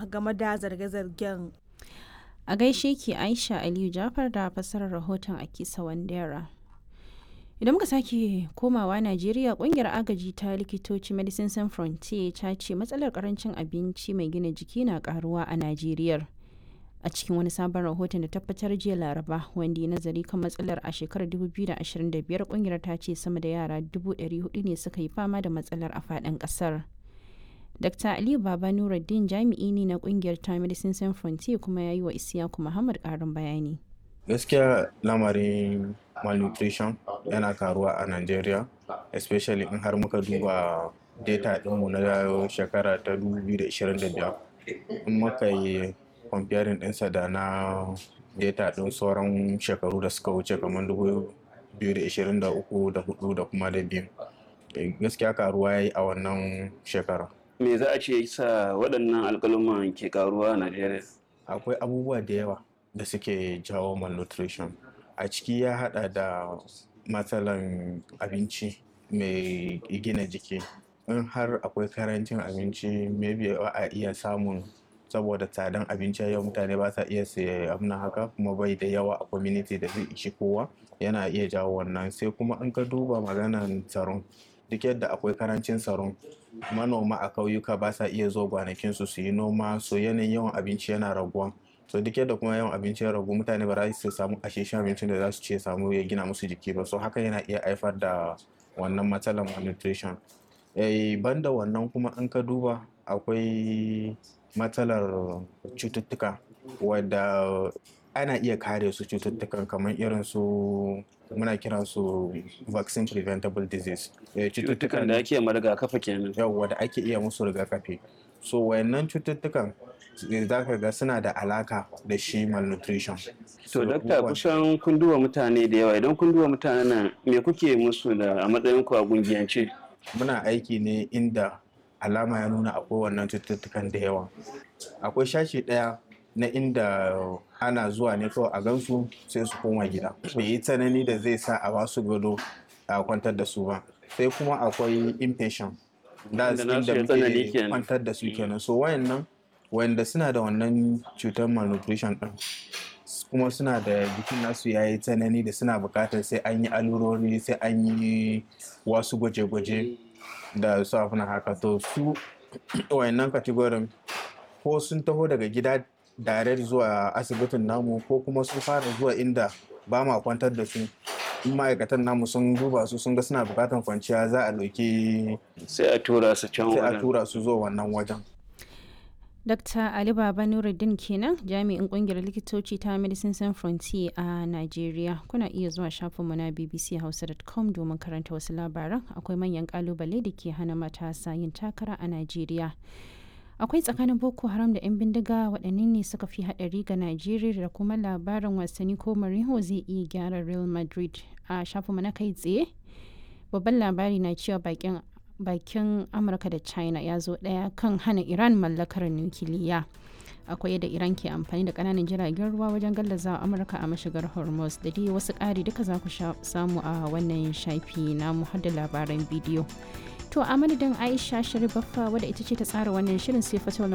game da zarge-zargen. A gaishe ki Aisha Aliyu Jafar da fassarar rahoton Akisa Wandera. Idan muka sake komawa Najeriya kungiyar agaji ta likitoci Medicine Sans Frontier ta ce matsalar karancin abinci mai gina jiki na karuwa a Najeriya. A cikin wani sabon rahoton da tabbatar jiya Laraba wanda ya nazari kan matsalar a shekarar 2025 kungiyar ta ce sama da yara 400 ne suka yi fama da matsalar a faɗin ƙasar. Dr. Aliyu Baba Nuruddin jami'i ne na kungiyar ta Medicine Sans Frontier kuma ya yi wa Isiyaku Muhammad ƙarin bayani. gaskiya lamarin malnutrition yana karuwa a Najeriya especially in har muka duba data ɗinmu na shekara ta 2025 in muka yi comparing ɗinsa da na data ɗin sauran shekaru da suka wuce kamar 2023 da 4 da kuma da biyu gaskiya karuwa ya yi a wannan shekara me za a ce sa waɗannan alƙaluman ke karuwa a Najeriya? akwai abubuwa da yawa da suke jawo malnutrition a ciki ya hada da matsalan abinci mai gina jiki in har akwai karancin abinci maybe ba a iya samun saboda tsadan abinci yau mutane ba sa iya siya abin haka kuma bai da yawa a community da zai ishi kowa yana iya jawo wannan sai kuma in ka duba maganan tsaron duk yadda akwai karancin tsaron manoma a kauyuka ba sa iya zo gwanakinsu su yi noma so yanayin yawan abinci yana raguwa so duk yadda kuma yawan abinci ya ragu mutane ba za su samu asheshen abincin da za su ce samu ya gina musu jiki ba so haka yana iya haifar da wannan matsalar malnutrition eh banda wannan kuma in ka duba akwai matsalar cututtuka wadda ana iya kare su cututtukan kamar irin su muna kiran su vaccine preventable disease Cututtukan da ake ma rigakafi kenan. yawwa da ake iya musu rigakafi so wayannan cututtukan za ka ga suna da alaka da shi malnutrition To dakta kusan kun duba mutane da yawa idan kun duba mutanen nan me kuke musu da a matsayin ku a gungiyance? muna aiki ne inda alama ya nuna akwai wannan cututtukan da yawa akwai shashi ɗaya na inda ana zuwa ne kawai a gansu sai su koma gida bai yi tsanani da zai sa a basu gado a kwantar da su ba sai kuma akwai inpatient da Wanda nasu inda ya tsanani muke kenan. kwantar da su kenan so wayannan wanda suna da wannan cutar malnutrition din kuma suna da jikin nasu ya yi tsanani da suna bukatar sai an yi alurori sai an yi wasu gwaje-gwaje da su abin haka to su wayannan kategorin ko sun taho daga gida direct zuwa asibitin namu ko kuma sun fara zuwa inda ba ma kwantar da su in ma'aikatan namu sun duba su sun ga suna bukatar kwanciya za a ɗauki Sai a tura su can sai a wajen. tura su zuwa wannan wajen Dr. Ali Baba Nuruddin kenan jami'in kungiyar likitoci ta Medicine Sans Frontier a Najeriya. Kuna iya zuwa shafinmu na bbchausa.com domin karanta wasu labaran akwai manyan kalubale da ke hana matasa yin takara a Najeriya. Akwai tsakanin Boko Haram da 'yan bindiga waɗanne ne suka fi haɗari ga Najeriya da kuma labarin wasanni ko Mourinho zai iya gyara Real Madrid a shafinmu na kai tsaye. Babban labari na cewa bakin bakin amurka da china ya zo daya kan hana iran mallakar nukiliya akwai yadda iran ke amfani da kananan jiragen ruwa wajen gallaza amurka a mashigar hormuz da dai wasu ƙari duka za ku samu a wannan shafi na har da labaran bidiyo to a madadin aisha sharif baffa wadda ita ce ta tsara wannan shirin sai fatawar